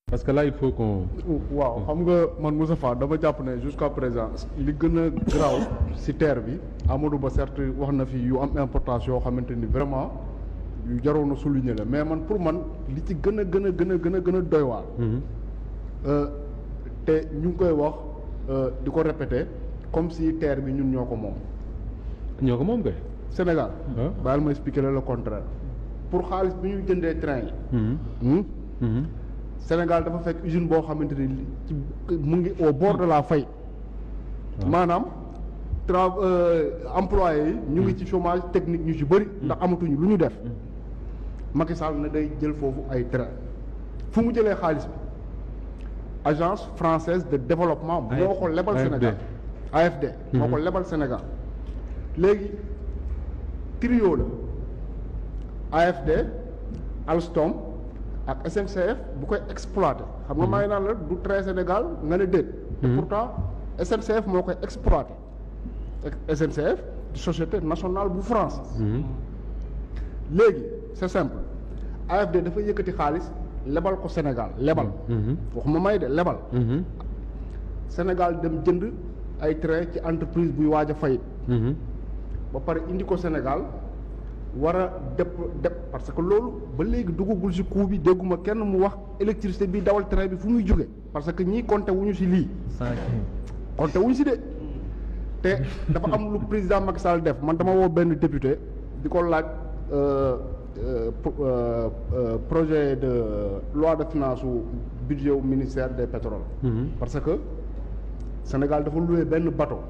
parce que là il faut qu'on waaw xam nga man Moustapha dama jàpp ne jusqu'à présent li gën a garaaw ci terre bi Amadou Ba certes wax na fi yu am importance yoo xamante ni vraiment yu jaroon a souligner la mais man pour man li ci gën a gën a gën a gën a gën a doy waar te ñu ngi koy wax di ko répéter comme si terre bi ñun ñoo ko moom ñoo ko moom kay. Sénégal Ah. baal ma expliquer la le contraire pour xaalis bi ñuy jëndee train yi hmm? Sénégal dafa fekk usine boo xamante ni li- ci mu ngi au bord de la faillite waaw. maanaam tra employés yi ñu ngi ci chômage technique ñu ci bëri ndax amatuñu lu ñu def Macky Sall na day jël foofu ay train fu mu jëlee xaalis bi agence française de développement moo ko lebal AFD. Sénégal AFD moo ko Mhm. lebal Sénégal léegi trio la AFD Alstom ak SNCF bu koy exploité xam nga maa ngi naan la du train Sénégal nga ne déet te Mhm. pourtant SNCF moo koy exploité SNCF di société nationale bu France léegi c'est simple AFD dafa yëkkati xaalis lebal ko Sénégal lebal waxuma may de lebal Sénégal dem jënd ay train ci entreprise buy waaj a fayit ba pare indi ko Sénégal war a dep dep parce que loolu ba léegi duggagul ci coût bi dégguma kenn mu wax électricité bi dawal train bi fu muy jóge parce que ñii compté wuñu ci lii compté wuñu ci de te dafa am lu président Macky Sall def man dama woo benn député di ko laaj euh, euh, pro- euh, euh, projet de loi de finance u budget wu ministère des pétroles parce que Sénégal dafa loué benn bateau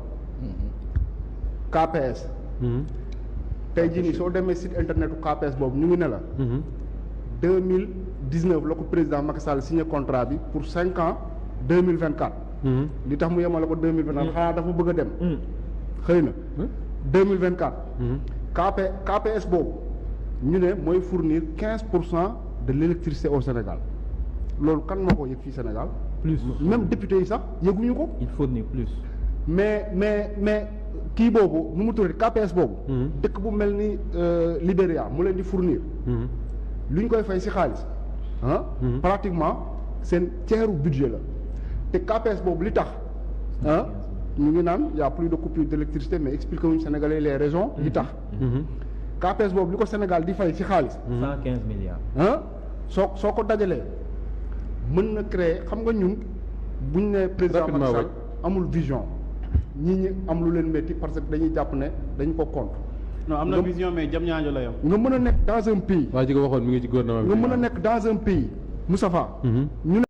KPS tey jii nii soo demee site internet u KPS boobu ñu ngi ne la deux mille dix neuf la ko président Macky Sall signé contrat bi pour cinq ans deux mille vingt quatre li tax mu yemale ko deux mille vingt quatre xanaa dafa bëgg a dem xëy na deux mille vingt quatre KP KPS boobu ñu ne mooy fournir quinze pour cent de l' électricité au Sénégal loolu kan moo ko yëg fii Sénégal plus même député yi sax yëguñu ko il faut ni plus mais mais mais kii boobu nu mu tuddati KPS boobu dëkk bu mel ni euh, Libéria mu leen di fournir lu ñu koy fay ci xaalis ah pratiquement seen ceeru budget la te KPS boobu li tax ah ñu ngi naan y a plus de coupure d'électricité mais expliqué wuñu Sénégalais les raisons li tax KPS boobu li ko Sénégal di fay ci xaalis cent quinze milliards ah soo soo ko dajalee mën na créer xam nga ñun buñ ne président Macky Rapidement, Sall ouais. amul vision ñi ñi am lu leen métti parce que dañuy jàpp ne dañ ko contre non am na Nga- vision mais jam ñaajo la yam nga mën a nekk dans un pays waa ji ko waxoon mi ngi ci gouvernement bi nga mën a nekk dans un pays Moustapha ñu